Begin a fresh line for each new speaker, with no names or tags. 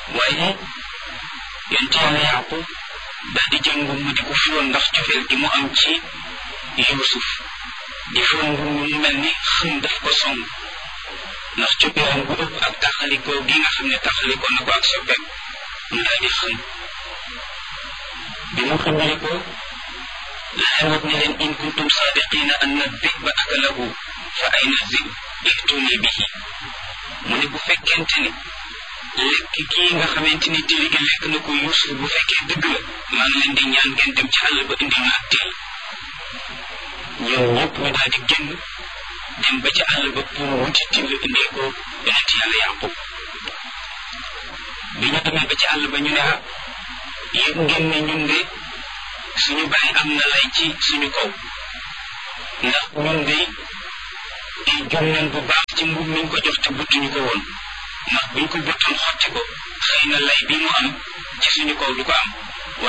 waaye yonent yàlla yaqub daal di jël nguur mu di ko fiwoon ndax cofeel gi mu am ci yuusuf di fiwoon nguur mu mel ni xëm daf ko song ndax coppeeram gu ëpp ak taxalikoo gi nga xam ne taxalikoo na ko ak soppeem mu daal di xëm bi mu xëmee ko laay wax ne leen in kuntum sadiqina anna diba akalahu fa ayna zib ituni bihi mu ne bu fekkente ni lekk kii nga xamante ni tili gi lekk na ko Yuusuf bu fekkee dëgg la maa ngi leen di ñaan ngeen dem ci àll ba indi ma ak til ñoom ñëpp ñu daal di génn dem ba ci àll ba pour wuti til indee ko yonent yàlla Yaqub bi ñu demee ba ci àll ba ñu ne ah yëg ngeen ne ñun de suñu bàyyi am na lay ci suñu kaw ndax ñun de di jum nañ bu baax ci mbub miñ ko jox te buttuñu ko woon ndax buñ ko buttoon xotti ko xëy na lay bi mu am ci suñu kaw du ko am